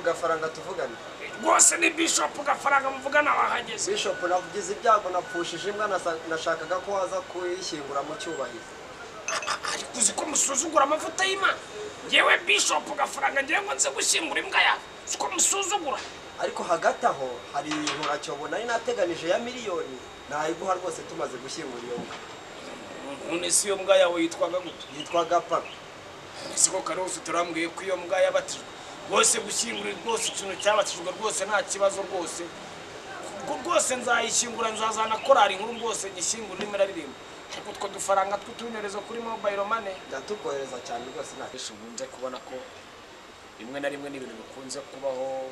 tuvugane rwose ni bishopu gafaranga muvugana wahageze bishop navugize ibyago napfushije imbwa nasa- nashakaga ko waza kuyishyingura mu cyubahiro ariko uzi ko musuzugura amavuta y'imana yewe bishopu gafaranga ngewe ngo nze gushyingura imbwa yawe si ko musuzugura ariko hagati aho hari inturacyobo nari nateganije ya miliyoni nayiguha rwose tumaze gushyingura iyo mbwa none si iyo mbwa yawe yitwaga gute yitwaga papa ese ko kare ufite urambwiye ko iyo mbwa yabatijwe rwose gushyingura rwose ikintu cyabatijwe rwose nta kibazo rwose ubwo rwose nzayishyingura nzazana korari nkuru rwose nyishyingura nimero aririmba ariko utwo dufaranga tw'utunyurezo kuri mobayiro mane ndatukohereza cyane rwose nta benshi ukunze kubona ko rimwe na rimwe n'ibintu bikunze kubaho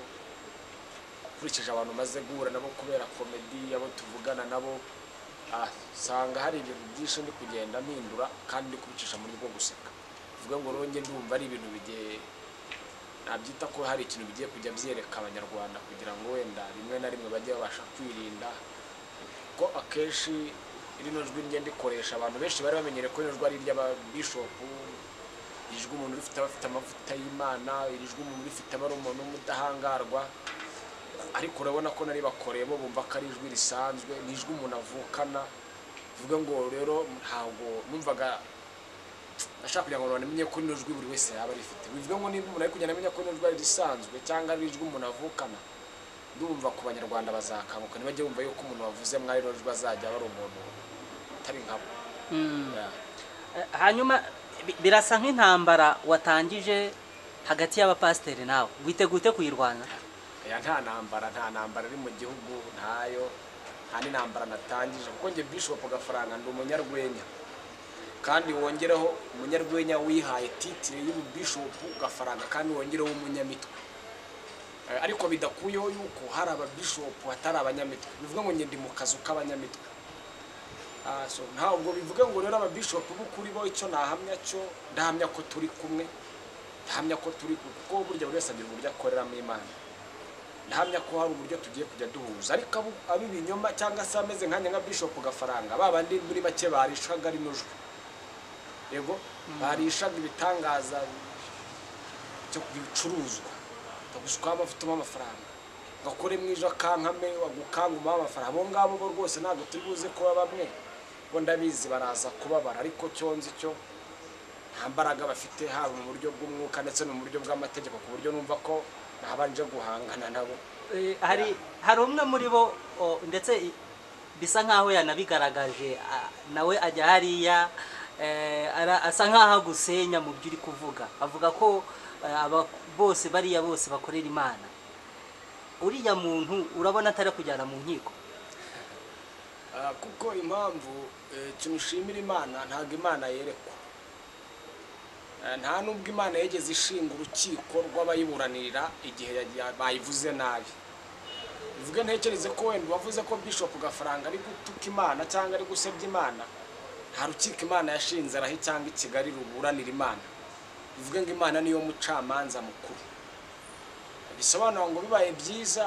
ukurikije abantu umaze guhura nabo kubera komedi abo tuvugana nabo ah, usanga hari ibintu byinshi ndi kugenda mpindura kandi ndi kubicisha muri rwo guseka bivuga ngo ronge ndumva ari ibintu bigiye nabyita ko hari ikintu bigiye kujya byereka abanyarwanda kugira ngo wenda rimwe na rimwe bajye babasha kwirinda ko akenshi rino jwi njye ndikoresha abantu benshi bari bamenyereye ko rino jwi ari iry'ababishopu iri jwi umuntu rifite abafite amavuta y'imana iri jwi umuntu rifite abari umuntu w'umudahangarwa ariko urabona ko nari bakoreye bo bumva ko ari ijwi risanzwe ni ijwi umuntu avukana bivuga ngo rero ntabwo numvaga nashaka kugira ngo bamenye ko rino jwi buri wese yaba arifite bivuga ngo niba umuntu ari kugenda amenya ko rino jwi ari risanzwe cyangwa ari ijwi umuntu avukana ndumva ku banyarwanda bazakanguka ntibajye bumva yuko umuntu wavuze mwari rino jwi azajya aba ari umuntu utari nkabo Yeah. Eh, hanyuma bi- birasa nk'intambara watangije hagati y'abapasiteri nawe witegute kuyirwanya oya nta ntambara nta ntambara iri mu gihugu ntayo nta n'intambara natangije kuko njye bishop gafaranga ndi umunyarwenya kandi wongereho umunyarwenya wihaye titire y'ububishop gafaranga kandi wongereho umunyamitwe Eh, ariko bidakuyeho yuko hari ababishopu hatari abanyamitwe bivuga ngo njye ndi mu kazu k'abanyamitwe Ah, so ntabwo bivuga ngo rero ababishopu b'ukuri bo icyo nahamya cyo ndahamya ko turi kumwe ndahamya ko turi kumwe kuko burya buri wese agira uburyo akoreramo imana ndahamya ko hari uburyo tugiye kujya duhuza ariko abo- ab'ibinyoma cyangwa se ameze nkanjye nka bishop gafaranga ba bandi muri make barishaga rino jwi yego barishaga ibitangaza byo bicuruzwa bagusukwaho amavuta umuhe amafaranga ugakore mu ijo akankame wagukanga umuhe amafaranga abo ngabo bo rwose ntabwo turi buze kuba bamwe bo ndabizi baraza kubabara ariko cyo nzi cyo nta mbaraga bafite haba mu buryo bw'umwuka ndetse no mu buryo bw'amategeko ku buryo numva ko nabanje guhangana nabo Eh, hari hari umwe muri bo o, ndetse i- bisa nk'aho yanabigaragaje a- nawe ajya hariya eh, ara- asa nk'aho agusenya mu byo uri kuvuga avuga ko eh, aba- bose bariya bose bakorera imana uriya muntu urabona atari kujyana mu nkiko Ah, kuko impamvu eh, ikintu ushimira imana ntabwo imana yerekwa Ah, nta nubwo imana yigeze ishinga urukiko rw'abayiburanira igihe yagiye- bayivuze nabi bivuge ntekereze ko wenda uwavuze ko bishop gafaranga ari gutuka imana cyangwa ari gusebya imana nta rukiko imana yashinze arahi cyangwa i kigali ruburanira imana bivuge ngo imana niyo mucamanza mukuru bisobanura ngo bibaye byiza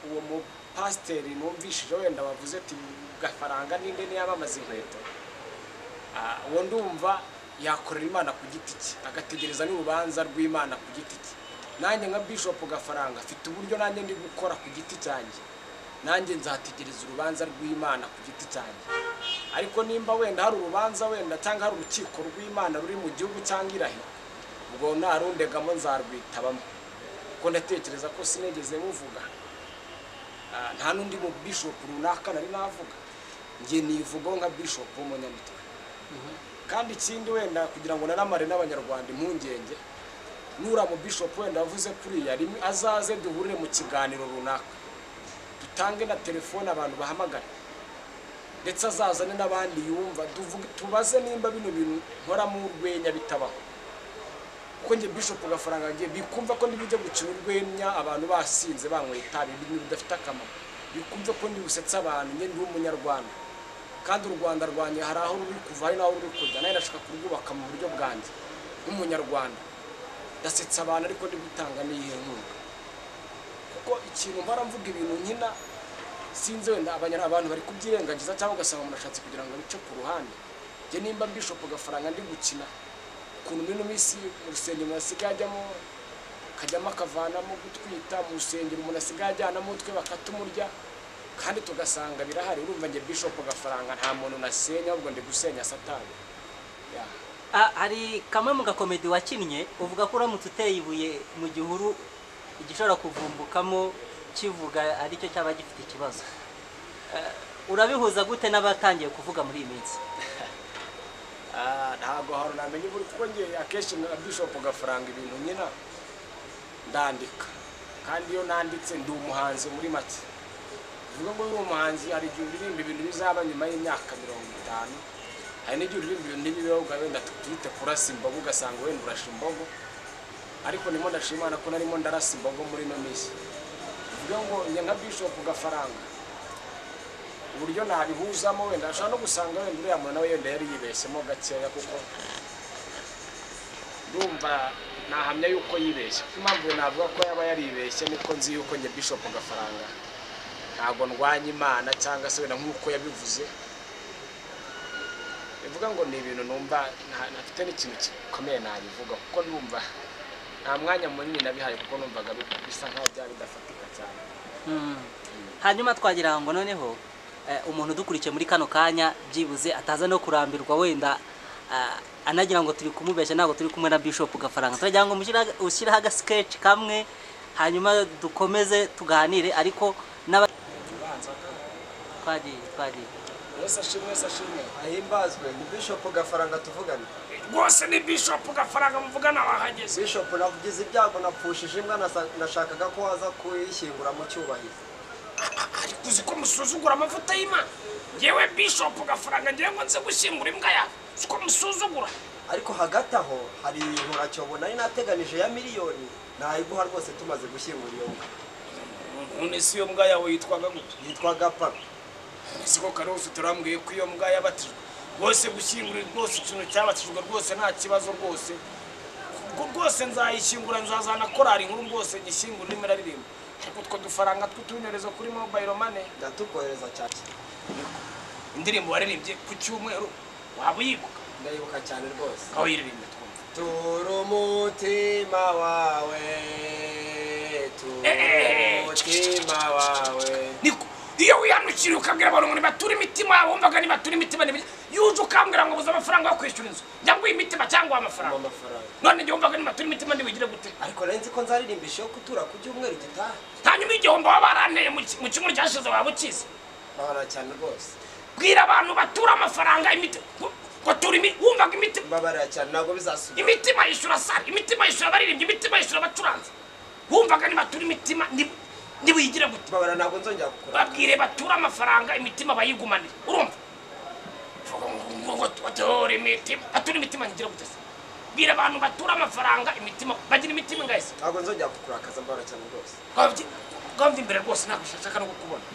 uwo mupasiteri numvishije wenda wavuze ati gafaranga ninde ntiyamamaza inkweto Ah, uwo ndumva yakorera imana ku giti cye agategereza n'urubanza rw'imana ku giti cye nanjye nka bishop gafaranga afite uburyo nanjye ndi gukora ku giti cyanjye nanjye nzategereza urubanza rw'imana ku giti cyanjye ariko nimba wenda hari urubanza wenda cyangwa hari urukiko rw'imana ruri mu gihugu cyangwa irahi ubwo ntarundegamo nzarwitabamo kuko ndatekereza ko sinigeze muvuga Ah, nta n'undi mu bishop runaka nari navuga njye nivugaho nka bishop w'umunyamitwe kandi ikindi wenda kugira ngo nanamare n'abanyarwanda impungenge nura mu bishop wenda wavuze kuriya rimwe azaze duhurire mu kiganiro runaka dutange na telefone abantu bahamagare ndetse azazane n'abandi yumva tuvuge tubaze nimba bino bintu nkoramo urwenya bitabaho kuko njye bishop gafaranga ngiye bikumva ko ndibijya gukina urwenya abantu basinze banyweye itabi ibintu bidafite akamaro bikumve ko ndi busetsa abantu njye ndi umunyarwanda kandi u rwanda rwanjye hari aho ruri kuva hari n'aho ruri kujya nawe ndashaka kurwubaka mu buryo bwanjye nk'umunyarwanda ndasetsa abantu ariko ndi gutanga n'iyihe nkunga kuko ikintu mpora mvuga ibintu nkina sinzi wenda abanyar- abantu bari kubyirengagiza cyangwa ugasanga umuntu ashatse kugira ngo abice ku ruhande njye nimba mbishopo gafaranga ndi gukina ukuntu mino minsi mu rusengero hasigaye ajyamo akajyamo akavanamo gutwita mu rusengero umuntu asigaye ajyanamo utwe bakatumurya kandi tugasanga birahari urumva njye bishop gafaranga nta muntu nasenya ahubwo ndi gusenya satani Ya. Ah, hari kamwe mu gakomedi wakinnye uvuga ko uramutse uteye ibuye mu gihuru igishobora kuvumbukamo kivuga aricyo cyaba gifite ikibazo Eh, urabihuza gute n'abatangiye kuvuga muri iyi minsi Ah, ntabwo hari namenye buri kuko njye akenshi nka bishop gafaranga ibintu nyina ndandika kandi iyo nanditse ndi umuhanzi muri make uvuga ngo uri umuhanzi hari igihe uririmba ibintu bizaba nyuma y'imyaka mirongo itanu hari n'igihe uririmba ibintu n'ibibeho ubwa wenda twite kurasa imbogo ugasanga wenda urasha imbogo ariko nimo ndashima Imana ko narimo ndarasa imbogo muri ino minsi uvuga ngo njye nka bishop gafaranga uburyo nabihuzamo wenda ashobora no gusanga wenda uriya muntu nawe yenda yari yibeshyemo gakeya kuko ndumva nahamya yuko yibeshye kuko impamvu navuga ko yaba yaribeshye niko nzi yuko njye bishop gafaranga ntabwo ndwanya imana cyangwa se wenda nk'uko yabivuze bivuga ngo ni ibintu numva nta- ntafite n'ikintu gikomeye nabivuga kuko numva nta mwanya munini nabihaye kuko numvaga bi- bisa nkaho byaba bidafatika cyane Mm. hanyuma twagira ngo noneho eh, umuntu udukurikiye muri kano kanya byibuze ataza no kurambirwa wenda ah, anagira ngo turi kumubeshya ntabwo turi kumwe na bishop gafaranga turagira ngo mushyire- ushyireho agasikeci kamwe hanyuma dukomeze tuganire ariko n'aba ubanza twagiye twagiye wese ashimwe wese ashimwe ahimbazwe ni bishop gafaranga tuvugana rwose ni bishop gafaranga muvugana wahageze bishop navugize ibyago napfushije imbwa nasa- nashakaga ko waza kuyishyingura mu cyubahiro ariko uzi ko musuzugura amavuta y'imana yewe bishop gafaranga ngira ngo nze gushyingura imbwa yawe si ko musuzugura ariko hagati aho hari inkuracyobo nari nateganije ya miliyoni nayiguha rwose tumaze gushyingura iyo mbwa none si iyo mbwa yawe yitwaga gute yitwaga papa ese ko kare ufite urambwiye ko iyo mbwa yabatijwe rwose gushyingura rwose ikintu cyabatijwe rwose nta kibazo rwose ubwo rwose nzayishyingura nzazana korari nkuru rwose nyishyingura nimero aririmba ariko utwo dufaranga tw'utunyorezo kuri mobile money ndatukohereza cyane indirimbo waririmbye ku cyumweru waba uyibuka ndayibuka cyane rwose aho yiririmbe twumva tura umutima wawe tura Eh, eh, umutima wawe niko iyo wihanukiriye ukabwira abantu ngo nibature imitima yabo wumvaga nibature imitima ni yuje ukambwira ngo buze amafaranga yo kwishyura inzu njya nguha imitima cyangwa mu amafaranga mafaranga none njye wumvaga nibature imitima ntibigire gute ariko nari nzi ko nzaririmbisha yo kutura ku cyumweru gitaha hanyuma igihombo waba waranteye mu ki- mu cyumweru cyashize waba ukizi babara cyane rwose bwira abantu batura amafaranga imitima ngo tura imi- wumvaga imitima mbabarira cyane ntabwo bizasubira imitima yishyura sare imitima yishyura abaririmbyi imitima yishyura abacuranzi wumvaga nibature imitima nti- ntibigire gute mbabarira ntabwo nzongera gukora babwire bature amafaranga imitima bayigumanire urumva Vuga ngo- ngo bature imitima bature imitima ntigira gute se bwira abantu bature amafaranga imitima bagira imitima ingayise ntabwo nzongera gukura akazi mbabarira cyane rwose ngo mva imbere rwose ntabwo nshaka no kukubona